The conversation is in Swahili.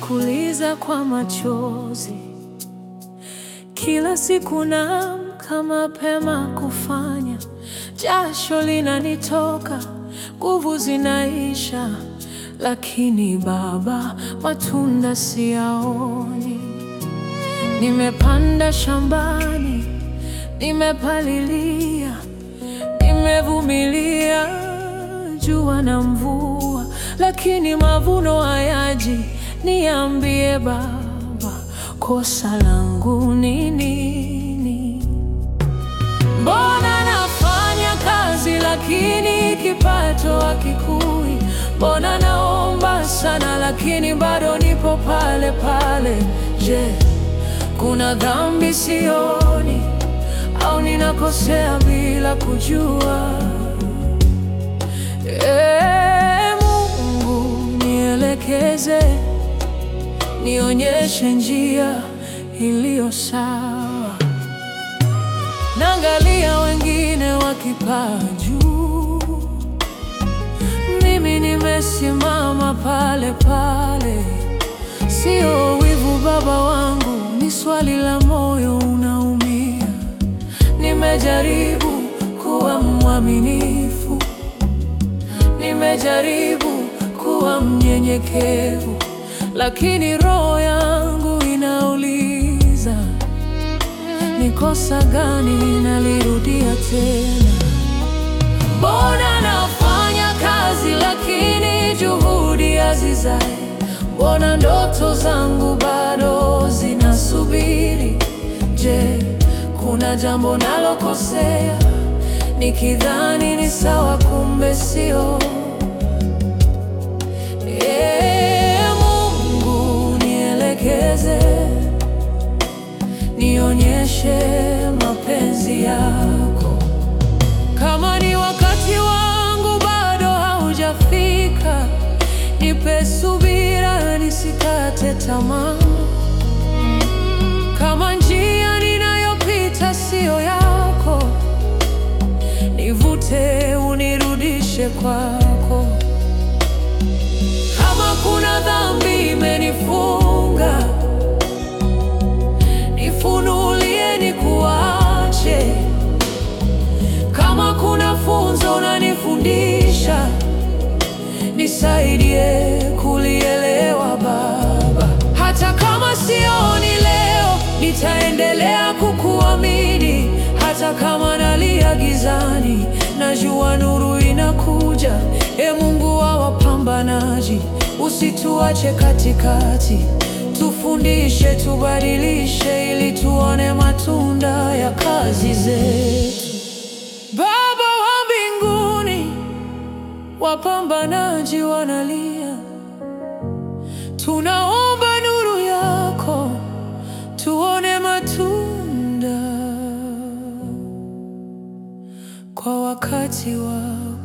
kuliza kwa machozi. Kila siku naamka mapema kufanya, jasho linanitoka, nguvu zinaisha, lakini Baba, matunda siyaoni. Nimepanda shambani, nimepalilia, nimevumilia jua na mvua, lakini mavuno hayaji. Niambie Baba, kosa langu ni nini? Mbona nafanya kazi lakini kipato hakikui? Mbona naomba sana lakini bado nipo pale pale? Je, kuna dhambi sioni au ninakosea bila kujua? Ee Mungu, nielekeze, nionyeshe njia iliyo sawa. Naangalia wengine wakipaa juu, mimi nimesimama pale pale. Sio wivu Baba wangu, ni swali la moyo unaumia. Nimejaribu kuwa mwaminifu, nimejaribu kuwa mnyenyekevu, lakini roho yangu inauliza ni kosa gani nalirudia tena? Mbona nafanya kazi lakini juhudi hazizai? Mbona ndoto zangu bado zinasubiri? Je, kuna jambo nalokosea nikidhani ni sawa, kumbe sio? Ee Mungu, nielekeze nionyeshe mapenzi yako. Kama ni wakati wangu bado haujafika, nipe subira, nisikate tamaa. Kama njia ninayopita siyo yako, nivute, unirudishe kwako. Kama kuna dhambi imenifunga nifunulie nikuache. Kama kuna funzo unanifundisha, nisaidie kulielewa Baba. Hata kama sioni leo, nitaendelea kukuamini. Hata kama nalia gizani, najua nuru inakuja. E Mungu wa wapambanaji, usituache katikati Tufundishe, tubadilishe, ili tuone matunda ya kazi zetu. Baba wa mbinguni, wapambanaji wanalia, tunaomba nuru yako, tuone matunda kwa wakati wa